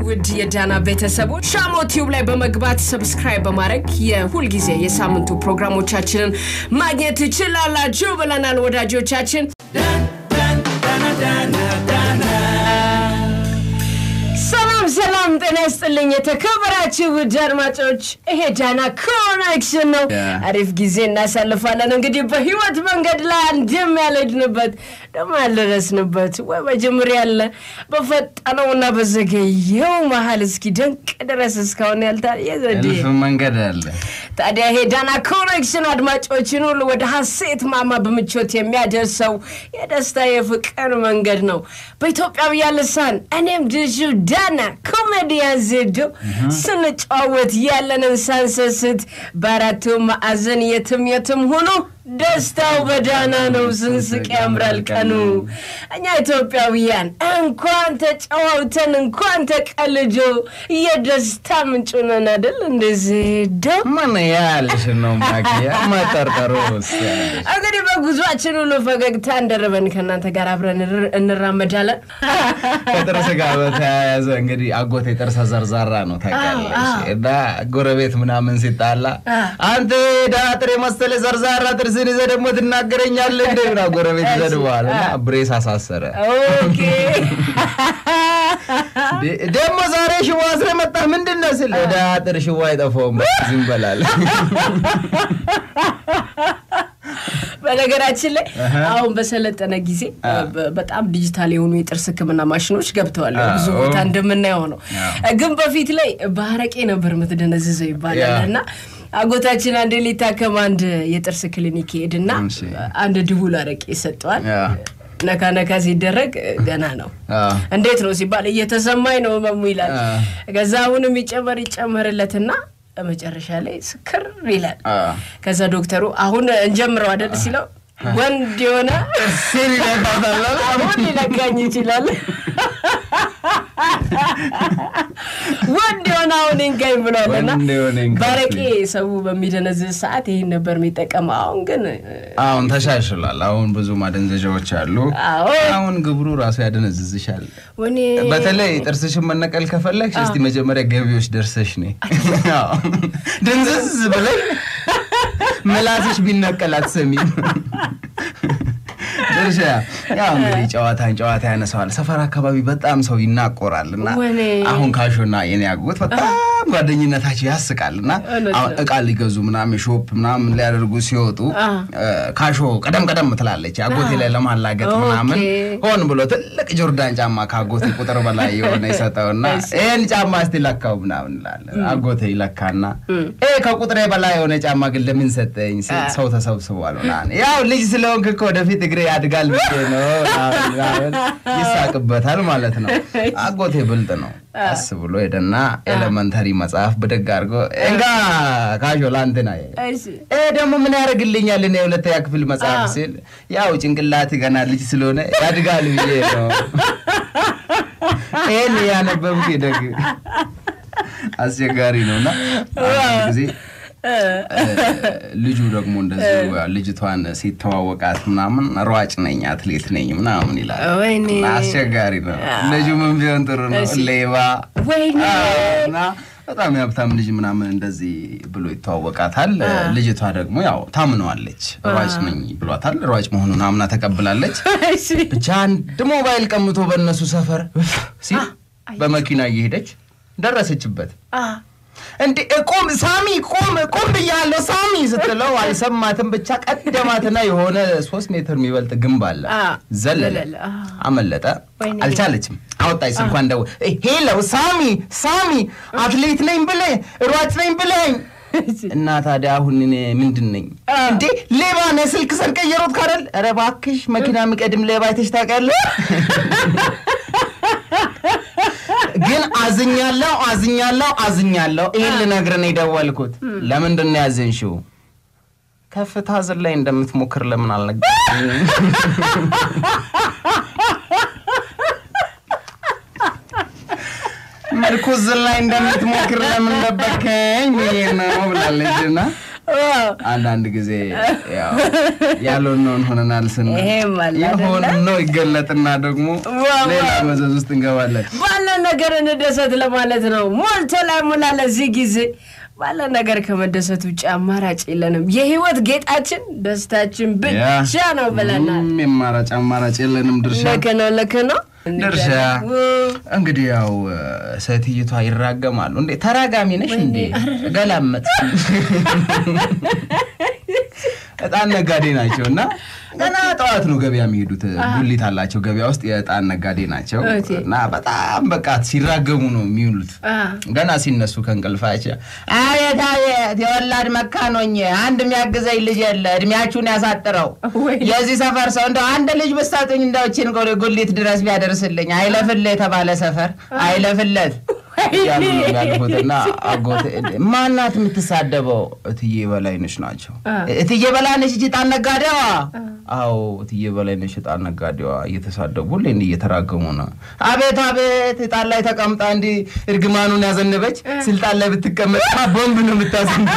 ውድ የዳና ቤተሰቦች ሻሞ ቲዩብ ላይ በመግባት ሰብስክራይብ በማድረግ የሁልጊዜ የሳምንቱ ፕሮግራሞቻችንን ማግኘት ትችላላችሁ ብለናል ወዳጆቻችን። ሰላም ሰላም፣ ጤና ይስጥልኝ የተከበራችሁ ውድ አድማጮች፣ ይሄ ዳና ኮኔክሽን ነው። አሪፍ ጊዜ እናሳልፋለን። እንግዲህ በህይወት መንገድ ላይ አንድም ያልሄድንበት ደግሞ ያልደረስንበት ወይ በጅምር ያለ በፈጠነውና በዘገየው መሀል እስኪ ደንቅ ድረስ እስካሁን ያልታየ ዘዴ እልፍ መንገድ አለ። ታዲያ ይሄ ዳና ኮኔክሽን አድማጮችን ሁሉ ወደ ሀሴት ማማ በምቾት የሚያደርሰው የደስታ የፍቅር መንገድ ነው። በኢትዮጵያውያን ልሳን እኔም ድሹ ዳና ኮሜዲያን ዜዶ ስንጫወት ያለንን ሳንሰስት በአራቱ ማዕዘን የትም የትም ሆኖ ደስታው በዳና ነው። ስንስቅ ያምራል ቀኑ። እኛ ኢትዮጵያውያን እንኳን ተጫዋውተን እንኳን ተቀልጆ የደስታ ምንጭ ነን አይደል? እንደዚህ ደ ምን ያልሽ ነው ማኪያ መጠርጠሩ ውስጥ ያለሽ? እንግዲህ በጉዟችን ሁሉ ፈገግታ እንደርበን ከእናንተ ጋር አብረን እንር- እንራመዳለን። ከጥርስ ጋር በተያያዘ እንግዲህ አጎቴ ጥርሰ ዘርዛራ ነው ታውቂያለሽ። እና ጎረቤት ምናምን ሲጣላ አንተ ዳጥር የመሰለ ዘርዛራ ጥርስን ይዘህ ደግሞ ትናገረኛለህ እንደ ብላ ጎረቤት ይዘድበዋል እና ብሬስ አሳሰረ። ኦኬ ደ- ደግሞ ዛሬ ሽቦ አስረህ መጣህ ምንድን ነው ስል ዳጥር ሽቦ አይጠፋውም በቃ ዝም በላል። በነገራችን ላይ አሁን በሰለጠነ ጊዜ በ- በጣም ዲጂታል የሆኑ የጥርስ ሕክምና ማሽኖች ገብተዋል። ብዙ ቦታ እንደምናየው ነው። ግን በፊት ላይ በአረቄ ነበር የምትደነዝዘው ይባላል እና አጎታችን አንድ ሊታከም አንድ የጥርስ ክሊኒክ ሄድና እሺ። አንድ ድቡል አረቄ ይሰጠዋል። ያ። ነካ ነካ ሲደረግ ገና ነው። አዎ። እንዴት ነው ሲባል እየተሰማኝ ነው ህመሙ ይላል። አ። ከዛ አሁንም ይጨመር ይጨመርለትና መጨረሻ ላይ ስክር ይላል። አዎ። ከዛ ዶክተሩ አሁን እንጀምረው አይደል ሲለው ወንድ የሆነ ሲል ይለፋታል። አሁን ሊለካኝ ይችላል። ወንድ የሆነ አሁን ይንካኝ ብሏልና ወንድ የሆነ ይንካኝ። ባረቄ ሰው በሚደነዝዝ ሰዓት ይህን ነበር የሚጠቀመው። አሁን ግን አሁን ተሻሽሏል። አሁን ብዙ ማደንዘዣዎች አሉ። አዎ አሁን ግብሩ ራሱ ያደነዝዝሻል። ወኔ በተለይ ጥርስሽን መነቀል ከፈለግሽ እስቲ መጀመሪያ ገቢዎች ደርሰሽ ነ ድንዝዝ ብለሽ ምላስሽ ቢነቀል አትሰሚም። ድርሻ ያው እንግዲህ ጨዋታን ጨዋታ ያነሳዋል። ሰፈር አካባቢ በጣም ሰው ይናቆራል እና ወኔ። አሁን ካሾና የኔ አጎት በጣም ጓደኝነታቸው ያስቃል እና እውነት አሁን እቃ ሊገዙ ምናምን ሾፕ ምናምን ሊያደርጉ ሲወጡ እ፣ ካሾ ቀደም ቀደም ትላለች አጎቴ ላይ ለማላገጥ ኦኬ። ምናምን ሆን ብሎ ትልቅ ጆርዳን ጫማ ከአጎቴ ቁጥር በላይ የሆነ ይሰጠውና ይህን ጫማ እስቲ ለካው ምናምን እንላለን። አጎቴ ይለካና ይሄ ከቁጥሬ በላይ የሆነ ጫማ ግን ለምን ሰጠኝ ሲል ሰው ተሰብስቧል ምናምን ያው ልጅ ስለሆንክ እኮ ወደፊት እግሬ ያድጋል ብዬ ነው ምናምን ምናምን ይሳቅበታል ማለት ነው። አጎቴ ብልጥ ነው። ቀስ ብሎ ሄደና ኤሌመንተሪ መጽሐፍ ብድግ አድርጎ እንጋ ካሾ ላንትና እሺ ይሄ ደግሞ ምን ያደርግልኛል? እኔ የሁለተኛ ክፍል መጽሐፍ ሲል ያው ጭንቅላት ገና ልጅ ስለሆነ ያድጋል ብዬ ነው ይህን ያነበብኩ ደግ አስቸጋሪ ነው እና አንድ ጊዜ እ፣ ልጁ ደግሞ እንደዚሁ ልጅቷን ሲተዋወቃት ምናምን ሯጭ ነኝ አትሌት ነኝ ምናምን ይላል። ወይኔ እና አስቸጋሪ ነው። ልጁ ምን ቢሆን ጥሩ ነው? ሌባ ወይኔ እና በጣም የሀብታም ልጅ ምናምን እንደዚህ ብሎ ይተዋወቃታል። ልጅቷ ደግሞ ያው ታምነዋለች። ሯጭ ነኝ ብሏታል። ሯጭ መሆኑን አምና ተቀብላለች። እሺ ብቻ አንድ ሞባይል ቀምቶ በእነሱ ሰፈር እፍ ሲል በመኪና እየሄደች ደረሰችበት። አ እንዴ ቁም ሳሚ ቁም ቁም ብያለሁ ሳሚ ስትለው አልሰማትም። ብቻ ቀደማትና የሆነ ሶስት ሜትር የሚበልጥ ግንብ አለ አ ዘለለ ዘለለ፣ አ። አመለጠ። ወይኔ። አልቻለችም። አወጣች ስልኳን ደው ሄሎ ሳሚ ሳሚ አትሌት ነኝ ብለህ ሯጭ ነኝ ብለኝ እና ታዲያ አሁን እኔ ምንድን ነኝ እንዴ? ሌባ ነህ። ስልክ ሰርቀህ እየሮጥክ አይደል? ኧረ እባክሽ መኪና የሚቀድም ሌባ አይተሽ ታውቂያለሽ? ግን አዝኛለሁ አዝኛለሁ አዝኛለሁ። ይህን ልነግርህ ነው የደወልኩት። ለምንድን ነው ያዘንሽው? ከፍታ ዝላይ እንደምትሞክር ለምን አልነገርሽኝም? ምርኩዝ ላይ እንደምትሞክር ለምን ደበከኝ ብዬ ነው ብላለች እና አንዳንድ ጊዜ ያው ያልሆነውን ሆነናል ስንል ይሄም አለ አይደለ? የሆነው ይገለጥና ደግሞ ዋው! ሌላ መዘዝ ውስጥ እንገባለን። ባለን ነገር እንደሰት ለማለት ነው። ሞልቶ ላይ ሙላ ለዚህ ጊዜ ባለ ነገር ከመደሰት ውጭ አማራጭ የለንም። የህይወት ጌጣችን ደስታችን ብቻ ነው ብለናል። ምንም የማራጭ አማራጭ የለንም። ድርሻ ልክ ነው፣ ልክ ነው። ድርሻ እንግዲህ ያው ሴትይቷ ይራገማሉ። እንዴ ተራጋሚ ነሽ እንዴ? ገላመጥ እጣን ነጋዴ ናቸው እና ገና ጠዋት ነው ገበያ የሚሄዱት። ጉሊት አላቸው ገበያ ውስጥ የእጣን ነጋዴ ናቸው እና በጣም በቃ ሲራገሙ ነው የሚውሉት። ገና ሲነሱ ከእንቅልፋቸው አቤት አቤት የወላድ መካኖኝ አንድ የሚያግዘኝ ልጅ የለ እድሜያችሁን ያሳጥረው የዚህ ሰፈር ሰው እንደው አንድ ልጅ ብትሰጡኝ እንደው እችን ጉሊት ድረስ ቢያደርስልኝ አይለፍልህ የተባለ ሰፈር አይለፍለት እያሉ ነው የሚያልፉትና አጎቴ ማናት የምትሳደበው? እትዬ በላይነሽ ናቸው። እትዬ በላይነሽ እጅ ዕጣን ነጋዴዋ? አዎ እትዬ በላይነሽ ዕጣን ነጋዴዋ እየተሳደቡ ሁሌ እንዲህ እየተራገሙ ነው። አቤት አቤት ዕጣን ላይ ተቀምጣ እንዲህ እርግማኑን ያዘነበች ስልጣን ላይ ብትቀመጥ ቦምብ ነው የምታዘንብ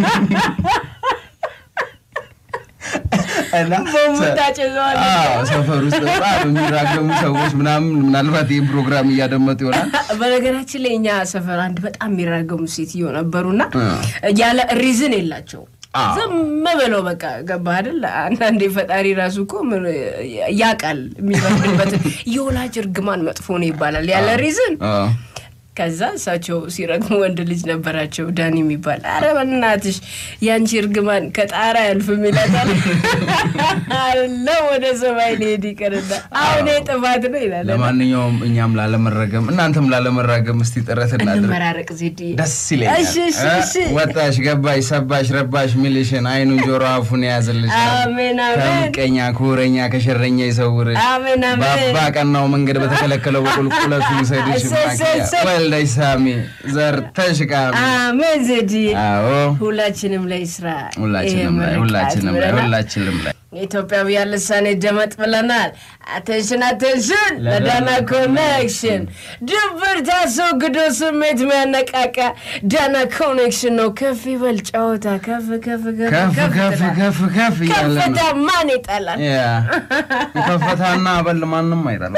ሰፈር ውስጥ በጣም የሚራገሙ ሰዎች ምናምን ምናልባት ይህ ፕሮግራም እያደመጡ ይሆናል። በነገራችን ላይ እኛ ሰፈር አንድ በጣም የሚራገሙ ሴትዮ ነበሩና ያለ ሪዝን የላቸው ዝም ብለው በቃ ገባህ አይደል? አንዳንዴ ፈጣሪ ራሱ እኮ ያውቃል የሚፈርድበትን የወላጅ እርግማን መጥፎ ነው ይባላል ያለ ሪዝን ከዛ እሳቸው ሲረግሙ ወንድ ልጅ ነበራቸው ዳኒ የሚባል አረ በእናትሽ ያንቺ እርግማን ከጣራ ያልፍም ይላታል። አለው ወደ ሰማይ ሊሄድ ይቅርና አሁን ጥፋት ነው ይላል። ለማንኛውም እኛም ላለመረገም እናንተም ላለመራገም እስቲ ጥረት እናድርግ። እንመራረቅ ዜድ ደስ ይለኛል። ወጣሽ ገባሽ ሰባሽ ረባሽ ሚልሽን አይኑን ጆሮ አፉን የያዝልሽ አሜን አሜን። ከምቀኛ ከወረኛ ከሸረኛ ይሰውርሽ አሜን አሜን። በአባ ቀናው መንገድ በተከለከለው በቁልቁለቱ ይውሰድሽ ወልደሽ ሳሚ ዘርተሽ ቃሚ አሜን ዜድ አዎ ሁላችንም ላይ ስራ ሁላችንም ላይ ሁላችንም ላይ ሁላችንም ላይ ኢትዮጵያውያን ልሳኔ ደመጥ ብለናል። አቴንሽን አቴንሽን ለዳና ኮኔክሽን ድብርት አስወግዶ ስሜት የሚያነቃቃ ዳና ኮኔክሽን ነው። ከፍ ይበል ጨዋታ ከፍ ከፍ ከፍ ከፍ ከፍ ከፍ እያለ ነው። ከፍታ ማን ይጠላል? ያ ከፍታና አበል ማንም አይጠላም።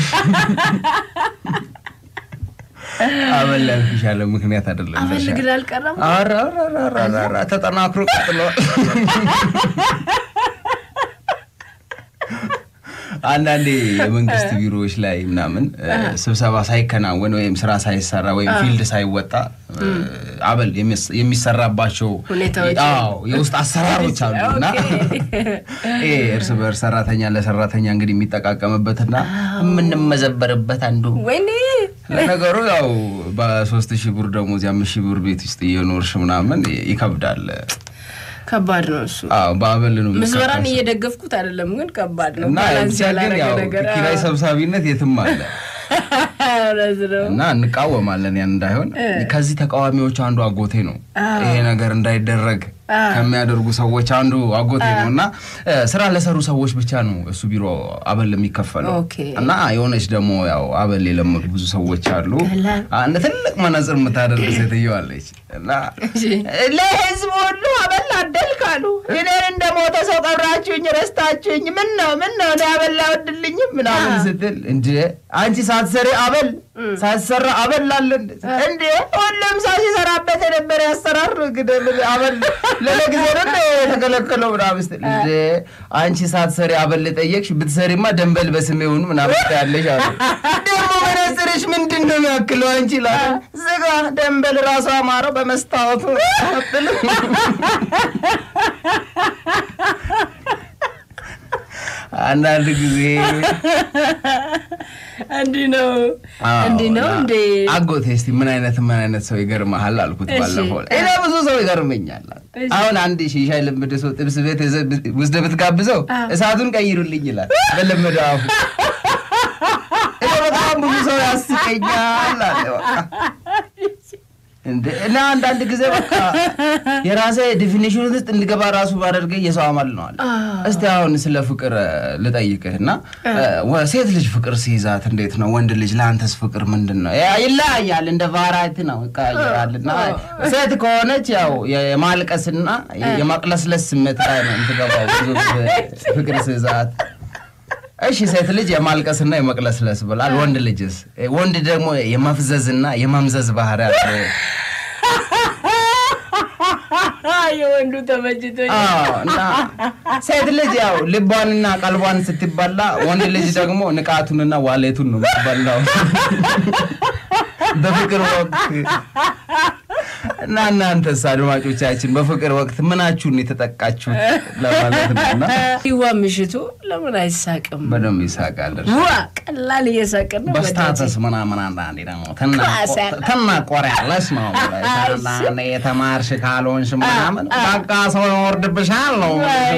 አበል ያልኩሽ ያለ ምክንያት አይደለም። አበል ግን አልቀረም። ኧረ ኧረ ኧረ ኧረ ተጠናክሮ ቀጥሏል። አንዳንዴ የመንግስት ቢሮዎች ላይ ምናምን ስብሰባ ሳይከናወን ወይም ስራ ሳይሰራ ወይም ፊልድ ሳይወጣ አበል የሚሰራባቸው የውስጥ አሰራሮች አሉ እና ይሄ እርስ በእርስ ሰራተኛ ለሰራተኛ እንግዲህ የሚጠቃቀምበትና የምንመዘበርበት አንዱ ወይኔ ለነገሩ ያው በሶስት ሺህ ብር ደሞዝ የአምስት ሺህ ብር ቤት ውስጥ እየኖርሽ ምናምን ይከብዳል። ከባድ ነው እሱ። አዎ በአበል ነው ምዝበራን እየደገፍኩት አይደለም፣ ግን ከባድ ነው። እና ባላንስ ብቻ ግን ያላረገ ያው ነገር ኪራይ ሰብሳቢነት የትም አለ እውነት ነው። እና እንቃወማለን ያን እንዳይሆን። ከዚህ ተቃዋሚዎች አንዱ አጎቴ ነው። ይሄ ነገር እንዳይደረግ ከሚያደርጉ ሰዎች አንዱ አጎቴ ነው እና ስራ ለሰሩ ሰዎች ብቻ ነው እሱ ቢሮ አበል የሚከፈለው ኦኬ። እና የሆነች ደግሞ ያው አበል የለመዱ ብዙ ሰዎች አሉ። ቀላል። አንድ ትልቅ መነጽር የምታደርግ ሴትዮ አለች እና ለህዝብ ሁሉ አበል አደልካሉ እኔን እንደ ሞተ ሰው ቀብራችሁኝ ረስታችሁኝ ምን ነው ምን ነው እኔ አበል አወድልኝም ምናምን ስትል እንደ አንቺ ሳትሰሪ አበል ሳትሰራ አበል አለ እንዴ ሁሉም ሰው ሲሰራበት የነበረ ያሰራር ግደል አበል ለለጊዜ ነው የተከለከለው ምናምን ስትል እንደ አንቺ ሳትሰሪ አበል ጠየቅሽ ብትሰሪማ ደንበል በስሜ ሆኑ ምናምን ያለሽ አሉ ደግሞ መነጽርሽ ምንድን ነው የሚያክለው አንቺ ላለ ዝጋ ደንበል ራሱ አማረው በመስታወቱ አትልም አንዳንድ ጊዜ እንዲህ ነው እንዲህ ነው እንዴ? አጎቴ እስቲ ምን አይነት ምን አይነት ሰው ይገርመሃል አልኩት እሺ። ባለፈው እኔ ብዙ ሰው ይገርመኛል እሺ። አሁን አንድ ሺሻ የለመደ ሰው ጥብስ ቤት ውስጥ ብትጋብዘው እሳቱን ቀይሩልኝ ይላል በለመደ አፉ እኔ በጣም ብዙ ሰው ያስቀኛል አለ በቃ እንደ እና አንዳንድ ጊዜ በቃ የራሴ ዲፊኒሽን ውስጥ እንድገባ ራሱ ባደርገኝ የሰው አማል ነው አለ። እስቲ አሁን ስለ ፍቅር እ፣ ልጠይቅህ እና እ፣ ወ- ሴት ልጅ ፍቅር ሲይዛት እንዴት ነው? ወንድ ልጅ ለአንተስ ፍቅር ምንድን ነው? ያ ይለያያል፣ እንደ ቫራይቲ ነው ይቀያየራል። እና ሴት ከሆነች ያው የ- የማልቀስና የማቅለስለስ ስሜት ላይ ነው የምትገባው ብዙ ጊዜ ፍቅር ሲይዛት እሺ ሴት ልጅ የማልቀስና የመቅለስለስ ብላል። ወንድ ልጅስ? ወንድ ደግሞ የመፍዘዝና የመምዘዝ ባህሪ አለው። የወንዱ ተመችቶኝ አዎ፣ እና ሴት ልጅ ያው ልቧንና ቀልቧን ስትበላ፣ ወንድ ልጅ ደግሞ ንቃቱንና ዋሌቱን ነው የምትበላው በፍቅር ወቅት እና እናንተስ አድማጮቻችን በፍቅር ወቅት ምናችሁን የተጠቃችሁት ለማለት ነው። እና ይዋ ምሽቱ ለምን አይሳቅም? በደንብ ይሳቃል። ዋ ቀላል እየሳቅን ነው። በስታተስ ምናምን አንዳንዴ ደግሞ ክላስ ያለ- ትናቆሪያለሽ ነው ብለሽ አንዳንዴ የተማርሽ ካልሆንሽ ምናምን በቃ ሰው ይወርድብሻል ነው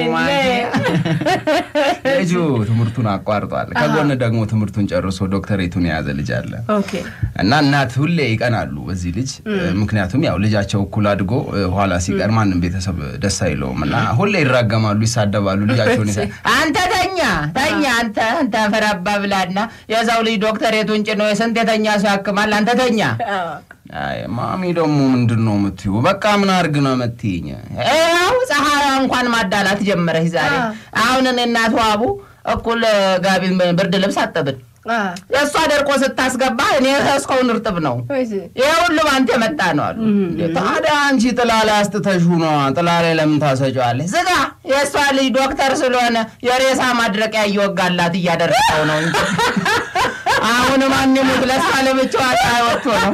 ልጁ ትምህርቱን አቋርጧል። ከጎን ደግሞ ትምህርቱን ጨርሶ ዶክተሬቱን የያዘ ልጅ አለ ኦኬ እና እናት ሁሌ ይቀናሉ በዚህ ልጅ ምክንያቱም ያው ልጃቸው እኩል አድጎ እ፣ ኋላ ሲቀር ማንም ቤተሰብ ደስ አይለውም እና ሁሌ ይራገማሉ፣ ይሳደባሉ። ልጃቸውን ይሳ አንተ ተኛ ተኛ አንተ አንተ ፈራባ ብላና የዛው ልጅ ዶክተሬቱን ጭኖ የስንት የተኛ ሰው ያክማል። አንተ ተኛ አይ ማሚ ደግሞ ምንድን ነው የምትይው? በቃ ምን አድርግ ነው የምትይኝ? ያው ፀሐይ እንኳን ማዳላት ጀመረች ዛሬ። አሁን እኔ እናቱ አቡ እኩል ጋቢ ብርድ ልብስ አጠብን። የእሷ ደርቆ ስታስገባ እኔ እስካሁን እርጥብ ነው። ይህ ሁሉ በአንተ የመጣ ነው አሉ። ታዲያ አንቺ ጥላ ላይ አስጥተሽ ነዋ። ጥላ ላይ ለምን ታሰጫዋለሽ? ዝጋ። የእሷ ልጅ ዶክተር ስለሆነ የሬሳ ማድረቂያ እየወጋላት እያደረገው ነው እንጂ አሁን ማን ሙት ለእሷ ለብቻዋ ፀሐይ ወጥቶ ነው።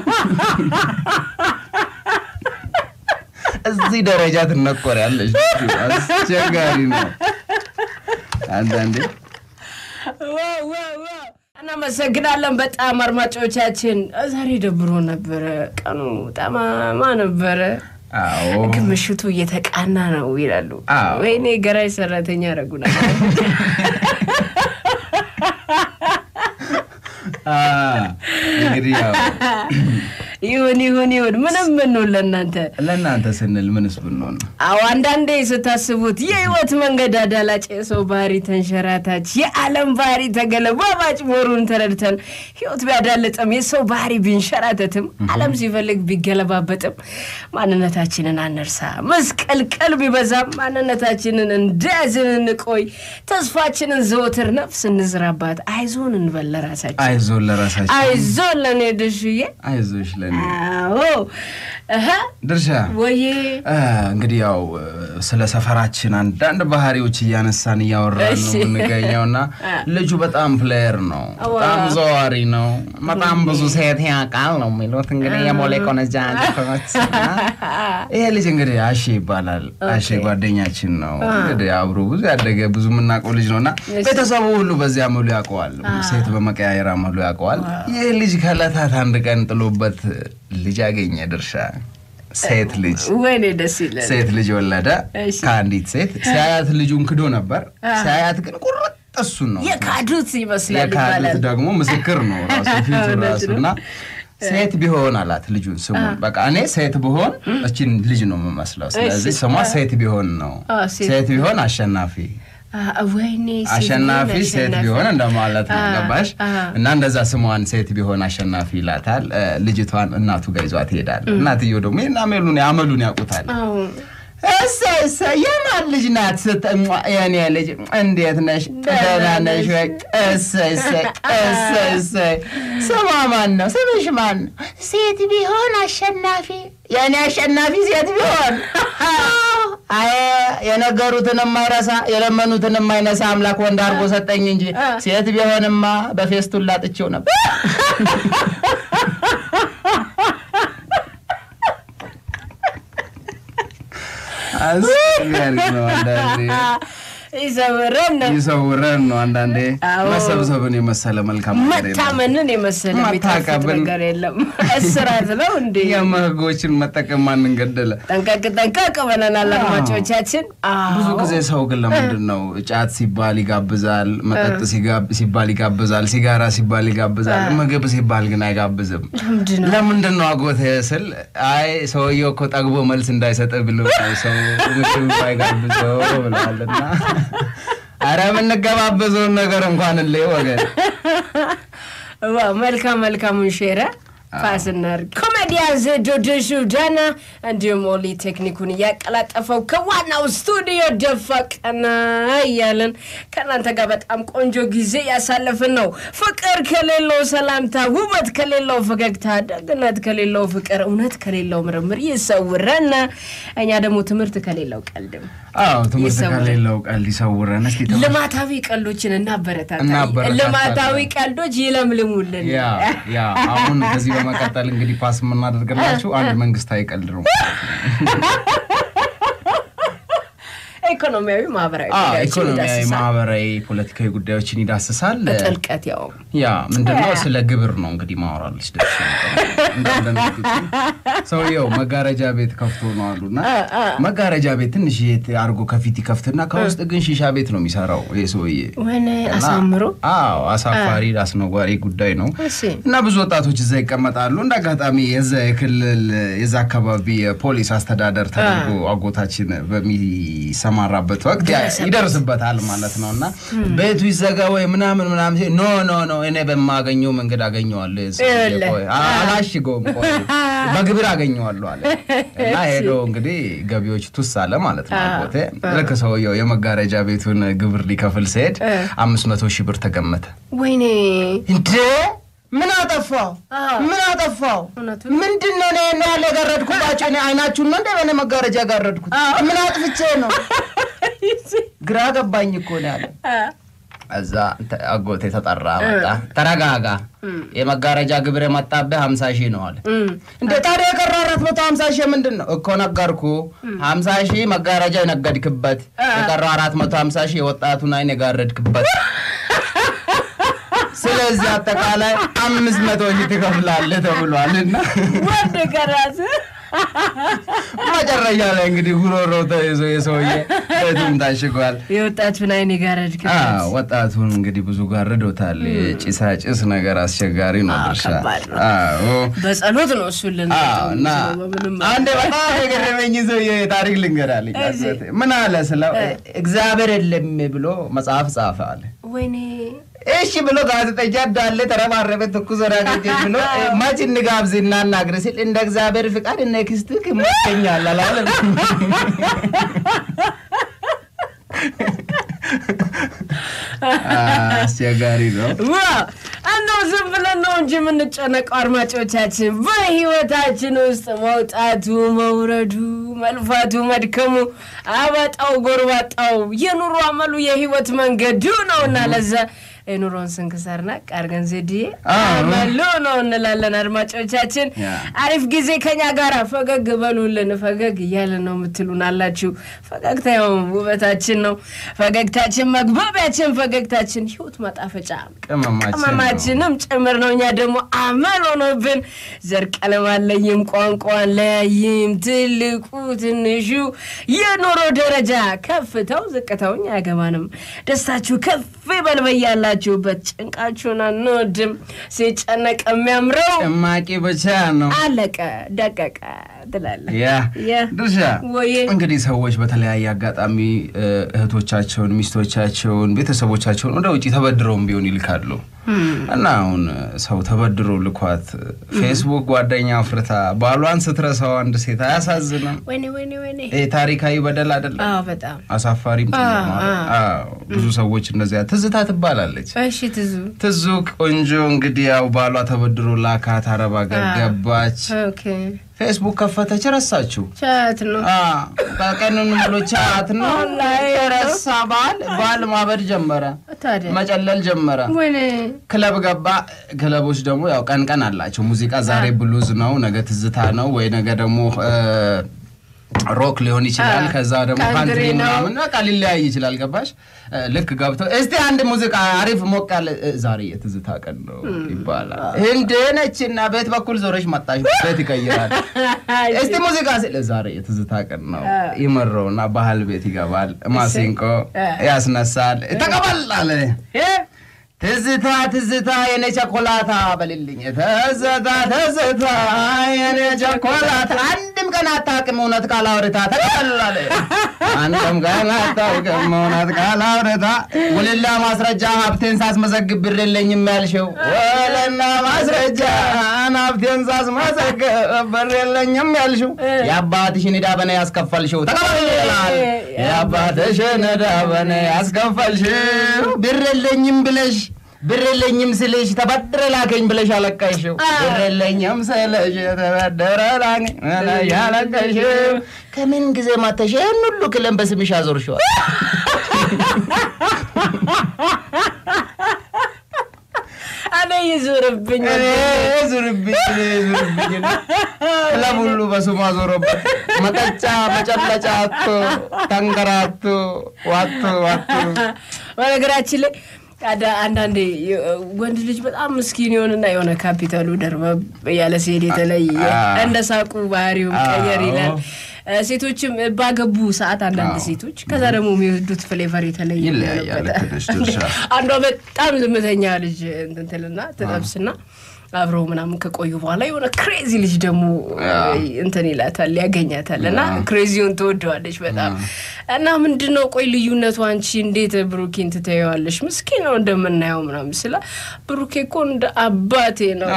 እዚህ ደረጃ ትነቆሪያለሽ። አስቸጋሪ ነው አንዳንዴ እናመሰግናለን በጣም አድማጮቻችን። ዛሬ ደብሮ ነበረ፣ ቀኑ ጠማማ ነበረ፣ አዎ ግን ምሽቱ እየተቃና ነው ይላሉ። አዎ። ወይኔ ገራይ ሰራተኛ ያደረጉና አ፣ እንግዲህ ያው ይሁን ይሁን ይሁን፣ ምንም ምንሁን ለእናንተ ለእናንተ ስንል ምንስ ብንሆን ነው? አዎ አንዳንዴ ስታስቡት የህይወት መንገድ አዳላጭ፣ የሰው ባህሪ ተንሸራታች፣ የዓለም ባህሪ ተገለባባጭ መሆኑን ተረድተን ህይወት ቢያዳልጥም የሰው ባህሪ ቢንሸራተትም ዓለም ሲፈልግ ቢገለባበጥም ማንነታችንን አንርሳ። መስቀልቀል ቢበዛም ማንነታችንን እንደያዝን እንቆይ። ተስፋችንን ዘወትር ነፍስ እንዝራባት። አይዞን እንበል ለራሳችን፣ አይዞን ለራሳችን አይዞን ለእኔ ድርሽዬ። አይዞሽ ለኔ አዎ እህ ድርሻ ወዬ አ፣ እንግዲህ ያው ስለ ሰፈራችን አንዳንድ ባህሪዎች እያነሳን እያወራን ነው እሺ። የምንገኘው እና ልጁ በጣም ፕሌየር ነው፣ አዋ። በጣም ዘዋሪ ነው፣ በጣም ብዙ ሴት ያውቃል ነው የሚሉት እንግዲህ የሞሌ ቆነጃጅቶች። ይሄ ልጅ እንግዲህ አሼ ይባላል። አሼ ጓደኛችን ነው እንግዲህ አብሮ ብዙ ያደገ ብዙ የምናውቀው ልጅ ነው እና ቤተሰቡ ሁሉ በዚያ አመሉ ያውቀዋል፣ ሴት በመቀያየር አመሉ ያውቀዋል። ይህ ልጅ ከዕለታት አንድ ቀን ጥሎበት ልጅ አገኘ ድርሻ ሴት ልጅ ወይኔ ደስ ይላል። ሴት ልጅ ወለደ እሺ። ከአንዲት ሴት። ሲያያት ልጁን ክዶ ነበር። ሲያያት ግን ቁርጥ እሱን ነው የካዱት ይመስላል የካዱት ይባላል። ደግሞ ምስክር ነው ራሱ ፊቱ እውነት ራሱ ነው። እና ሴት ቢሆን አላት ልጁን ስሙን በቃ እኔ ሴት ብሆን እችን ልጅ ነው የምመስለው። ስለዚህ እሺ። ስሟ ሴት ቢሆን ነው። አዎ፣ ሴት ሴት ቢሆን አሸናፊ አ- ወይኔ ሴት አሸናፊ ቢሆን ሴት አሸናፊ። ቢሆን እንደማለት ነው። አ- ገባሽ? አ- እና እንደዛ ስሟን ሴት ቢሆን አሸናፊ ይላታል። እ፣ ልጅቷን እናቱ ጋር ይዟት ይሄዳል። እናትየው ደግሞ ይህን አመሉን አመሉን ያውቁታል። አዎ። እሰይ እሰይ የማን ልጅ ናት? ስትሟ የኔ ልጅ እንዴት ነሽ? ደህና ነሽ ወይ? እሰይ እሰይ እሰይ እሰይ። ስሟ ማን ነው? ስምሽ ማን ነው? ሴት ቢሆን አሸናፊ። የኔ አሸናፊ ሴት ቢሆን አይ የነገሩትን የማይረሳ የለመኑትን የማይነሳ አምላክ ወንድ አድርጎ ሰጠኝ እንጂ ሴት ቢሆንማ በፌስቱን ላጥቼው ነበር። አስቸጋሪ ነው አንዳንዴ ይሰውረን ነው ይሰውረን ነው አንዳንዴ አዎ። መሰብሰብን የመሰለ መልካም ነገር የለም። መታመንን የመሰለ የሚጣፍጥ መታቀብን- ነገር የለም። እስራት ነው እንዴ? የመህጎችን መጠቀም ማንን ገደለ? ጠንቀቅ ጠንቀቅ ብለናል አድማጮቻችን። ብዙ አዎ። ጊዜ ሰው ግን ለምንድን ነው ጫት ሲባል ይጋብዛል፣ መጠጥ ሲጋብ- ሲባል ይጋብዛል፣ ሲጋራ ሲባል ይጋብዛል፣ ምግብ ሲባል ግን አይጋብዝም። ለምንድን ነው? ለምንድን ነው አጎቴ ስል አይ ሰውየው እኮ ጠግቦ መልስ እንዳይሰጥ ብሎ ነው ሰው ምግብ አይጋብዘው ብለዋልና አረ የምንገባበዘውን ነገር እንኳን ል ወገን ዋው፣ መልካም መልካሙን ሼረ ፓስ እናድርግ። ኮሜዲ ከመዲያን ዜዶ ድሹ ዳና እንዲሁም ኦሊ ቴክኒኩን እያቀላጠፈው ከዋናው ስቱዲዮ ደፋ ቀና እያለን ከእናንተ ጋር በጣም ቆንጆ ጊዜ ያሳለፍን ነው። ፍቅር ከሌለው ሰላምታ፣ ውበት ከሌለው ፈገግታ፣ ደግነት ከሌለው ፍቅር፣ እውነት ከሌለው ምርምር ይሰውረን። እኛ ደግሞ ትምህርት ከሌለው ቀልድም አዎ ትምህርት ይሰውረን። ከሌለው ቀልድ ይሰውረን። እስኪ ተመ- ልማታዊ ቀልዶችን እናበረታታ። እናበረታታለን። ልማታዊ ቀልዶች ይለምልሙልን። ያ ያ አሁን ከዚህ በመቀጠል እንግዲህ ፓስ የምናደርግላችሁ አንድ መንግስታዊ ቀልድ ነው። ኢኮኖሚያዊ፣ ማህበራዊ አዎ፣ ጉዳዮችን ኢኮኖሚያዊ፣ ይዳስሳል። ማህበራዊ፣ ፖለቲካዊ ጉዳዮችን ይዳስሳል። በጥልቀት ያው ያ ምንድነው? ስለ ግብር ነው እንግዲህ ማወራለች ደስ ሰውየው መጋረጃ ቤት ከፍቶ ነው አሉና መጋረጃ ቤት ትንሽ አድርጎ ከፊት ይከፍትና ከውስጥ ግን ሺሻ ቤት ነው የሚሰራው ይህ ሰውዬ። ወይኔ እና- አሳምሮ አዎ አሳፋሪ አስነዋሪ ጉዳይ ነው። እሺ እና ብዙ ወጣቶች እዛ ይቀመጣሉ። እንደ አጋጣሚ የዛ የክልል የዛ አካባቢ የፖሊስ አስተዳደር ተደርጎ አጎታችን በሚሰማራበት ወቅት ያ- ይደርስበታል ማለት ነው። እና ቤቱ ይዘጋ ወይ ምናምን ምናምን ሲል ኖ ኖ ኖ እኔ በማገኘው መንገድ አገኘዋለሁ ይሄን ሰውዬ፣ እልህ። ቆይ አላሽገውም፣ ቆይ በግብር አገኘዋለሁ አለ እና ሄዶ እንግዲህ ገቢዎች ቱስ አለ ማለት ነው። አጎቴ ልክ ሰውየው የመጋረጃ ቤቱን ግብር ሊከፍል ሲሄድ አምስት መቶ ሺህ ብር ተገመተ። ወይኔ እንዴ ምን አጠፋው? አዎ። ምን አጠፋው? እውነቱን። ምንድን ነው እኔ እኔ ያለ የጋረድኩባቸው? እኔ አይናችሁን ነው እንደ በእኔ መጋረጃ ያጋረድኩት? ምን አጥፍቼ ነው? ግራ ገባኝ እኮ ነው ያለ። እዛ ተ- አጎቴ ተጠራ መጣ። ተረጋጋ፣ የመጋረጃ ግብር የመጣብህ ሀምሳ ሺህ ነው አለ። እንደ ታዲያ የቀረ አራት መቶ ሀምሳ ሺህ ምንድን ነው እኮ ነገርኩ። ሀምሳ ሺህ መጋረጃ የነገድክበት፣ የቀረው አራት መቶ ሀምሳ ሺህ የወጣቱን አይን የጋረድክበት ስለዚህ አጠቃላይ አምስት መቶ ሺህ ትከፍላለህ ተብሏል። እና ወንድ ከራስ መጨረሻ ላይ እንግዲህ ጉሮሮ ተይዞ የሰውዬ ቤቱም ታሽጓል። የወጣቱን አይን የጋረድክ አዎ፣ ወጣቱን እንግዲህ ብዙ ጋርዶታል። ጭሳጭስ ነገር አስቸጋሪ ነው አዎ፣ ድርሻ። ከባድ ነው። አዎ በጸሎት ነው እሱን ልንጠው አዎ፣ እና በምንም አንድ በጣም የገረመኝ ሰውዬ ታሪክ ልንገራልኝ። እሺ። ምን አለ ስለው እግዚአብሔር የለም ብሎ መጽሐፍ ጻፈ አለ። ወይኔ እሺ ብሎ ጋዜጠኛ እንዳለ ተረባረበ። ትኩስ ወዳጆች ብሎ መች እንጋብዝ እናናግር ሲል እንደ እግዚአብሔር ፍቃድ እነ ክስትህ ይመቸኛል አላለም። አስቸጋሪ ነው። ዋ እንደው ዝም ብለን ነው እንጂ የምንጨነቀው አድማጮቻችን። በህይወታችን ውስጥ መውጣቱ፣ መውረዱ፣ መልፋቱ፣ መድከሙ፣ አባጣው፣ ጎርባጣው የኑሮ አመሉ የህይወት መንገዱ ነውና ለዛ የኑሮን ስንክሳር ናቅ አድርገን ዜድዬ አዎ። አመሉ ነው እንላለን። አድማጮቻችን ያ። አሪፍ ጊዜ ከኛ ጋር ፈገግ በሉልን። ፈገግ እያለን ነው የምትሉን አላችሁ። ፈገግታ ያው ውበታችን ነው። ፈገግታችን መግባቢያችን፣ ፈገግታችን ህይወት ማጣፈጫ ቅመማችን ነው። ቅመማችንም ጭምር ነው። እኛ ደግሞ አመል ሆኖብን ዘር ቀለም አለይም ቋንቋ ለያይም ትልቁ ትንሹ የኑሮ ደረጃ ከፍተው ዝቅተው እኛ አያገባንም። ደስታችሁ ከፍ ይበል በያላችሁበት። ጭንቃችሁን አንወድም። ሲጨነቅ የሚያምረው ጭማቂ ብቻ ነው። አለቀ ደቀቀ ትላለህ። ያ ያ ድርሻ ወዬ እንግዲህ ሰዎች በተለያየ አጋጣሚ እ፣ እህቶቻቸውን፣ ሚስቶቻቸውን፣ ቤተሰቦቻቸውን ወደ ውጭ ተበድረውም ቢሆን ይልካሉ እና አሁን ሰው ተበድሮ ልኳት ፌስቡክ ጓደኛ አፍርታ ባሏን ስትረሳው አንድ ሴት አያሳዝንም? ወይኔ ወይኔ ወይኔ። ይሄ ታሪካዊ በደል አይደለም? አዎ በጣም አሳፋሪም ጭምር ነው አይደል? አዎ፣ ብዙ ሰዎች እንደዚያ ትዝታ ትባላለች። እሺ ትዙ ትዙ ቆንጆ እንግዲህ ያው ባሏ ተበድሮ ላካት፣ አረብ ሀገር ገባች፣ ኦኬ ፌስቡክ ከፈተች፣ ረሳችሁ። ቻት ነው በቀኑን ሙሉ ቻት ነው ወላሂ የረሳ ባል ባል ማበድ ጀመረ፣ ታዲያ መጨለል ጀመረ። ወይኔ ክለብ ገባ። ክለቦች ደግሞ ያው ቀን ቀን አላቸው። ሙዚቃ ዛሬ ብሉዝ ነው፣ ነገ ትዝታ ነው ወይ ነገ ደግሞ እ፣ ሮክ ሊሆን ይችላል። አ፣ ከዛ ደግሞ ካንትሪ ካንትሪ ነው። ምናምን በቃ ሊለያይ ይችላል። ገባሽ? እ፣ ልክ ገብቶ እስቲ አንድ ሙዚቃ አሪፍ ሞቅ ያለ እ፣ ዛሬ የትዝታ ቀን ነው ይባላል። እንደ ነችና ቤት በኩል ዞረሽ መጣሽ፣ ቤት ይቀይራል። እስቲ ሙዚቃ ስል ዛሬ የትዝታ ቀን ነው ይመረውና ባህል ቤት ይገባል። ማሲንቆ ያስነሳል። ተቀበል አለ ትዝታ ትዝታ የኔ ቸኮላታ በልልኝ ትዝታ ትዝታ የኔ ቸኮላታ አንድም ገና አታውቅም እውነት ካላውርታ ተቀላለ አንተም ገና አታውቅም እውነት ካላውርታ ውልና ማስረጃ ሀብቴን ሳስመዘግብ ብር የለኝም ያልሽው ውልና ማስረጃ ሀብቴን ሳስመዘግብ ብር የለኝም ያልሽው የአባትሽን ዕዳ በኔ ያስከፈልሽው ተቀበል ይላል የአባትሽን ዕዳ በኔ ያስከፈልሽው ብር የለኝም ብለሽ ብር የለኝም ስልሽ ተበድረ ላከኝ ብለሽ አለቀሽው። ብር የለኝም ስልሽ ተበድረ ላከኝ ብለሽ አለቀሽው። ከምን ጊዜ ማተሽ ይህን ሁሉ ክለን በስምሽ አዞርሽዋል። እኔ ይዙርብኝ እኔ ዙርብኝ እኔ ዙርብኝ ክለብ ሁሉ በስሙ አዞረበት። መጠጫ መጨለጫ አቶ ተንከራቶ ዋቶ ዋቶ በነገራችን ላይ አዳ- አንዳንዴ የ- ወንድ ልጅ በጣም ምስኪን ይሆንና የሆነ ካፒታሉ ደርበብ ያለ ሲሄድ የተለየ አዎ። እንደ ሳቁ ባህሪውም ቀየር ይላል። እ፣ ሴቶችም ባገቡ ሰዓት አንዳንድ አዎ። ሴቶች ከዛ ደግሞ የሚወዱት ፍሌቨር የተለየ ይለያያል። ይሆንበታል። ትንሽ ድርሻ አንዷ በጣም ዝምተኛ ልጅ እንትን ትልና ትጠብስና አብረው ምናምን ከቆዩ በኋላ የሆነ ክሬዚ ልጅ ደግሞ አዎ። እንትን ይላታል ያገኛታል እና አዎ። ክሬዚውን ትወደዋለች በጣም እና ምንድን ነው ቆይ ልዩነቱ አንቺ እንዴት ብሩኬን ትተየዋለሽ ምስኪን ነው እንደምናየው ምናምን ስላ ብሩኬ እኮ እንደ አባቴ ነው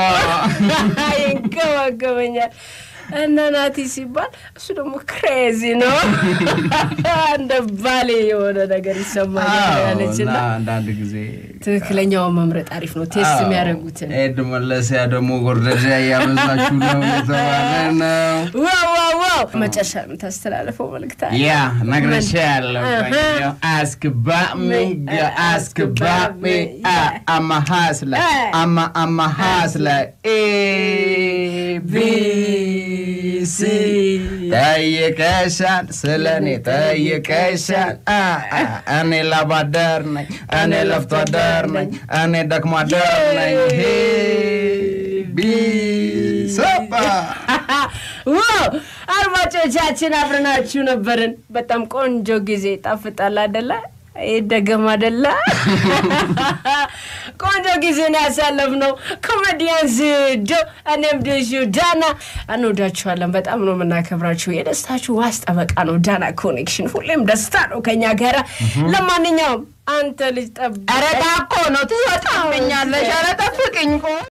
ይንከባከበኛል እና ናቲ ሲባል እሱ ደግሞ ክሬዚ ነው እንደ ባሌ የሆነ ነገር ይሰማኛል ያለች እና እና አንዳንድ ጊዜ ትክክለኛውን መምረጥ አሪፍ ነው ቴስት የሚያደርጉትን ኤድ መለሲያ ደግሞ ጎርደጃ እያበዛችሁ ነው የተባለ ነው። ዋው ዋው ዋው መጨረሻ የምታስተላለፈው መልእክት አለ? ያ ነግሬሻለሁ። Uh-huh. Ask about me, yeah, ask about me. Ah, I'm a hustler. I'm a, I'm a hustler. A, B, C. ጠይቀሻል፣ ስለ እኔ ጠይቀሻል። አ፣ አ፣ እኔ ላብ አደር ነኝ፣ እኔ ለፍቶ አደር ነኝ፣ እኔ ደክሞ አደር ነኝ። ሄ ቢ ሰባ ዋው አድማጮቻችን አብረናችሁ ነበርን። በጣም ቆንጆ ጊዜ ጣፍጣል አደለ? ይደገም አደለ? ቆንጆ ጊዜ ነው ያሳለፍነው። ኮሜዲያን ዝዶ እኔም ድሹ ዳና እንወዳችኋለን። በጣም ነው የምናከብራችሁ። የደስታችሁ ዋስ ጠበቃ ነው ዳና ኮኔክሽን። ሁሌም ደስታ ነው ከኛ ጋራ። ለማንኛውም አንተ ልጅ ጠብ ኧረ ታኮ ነው ትወጣብኛለሽ። ኧረ ጠብቅኝ ቆይ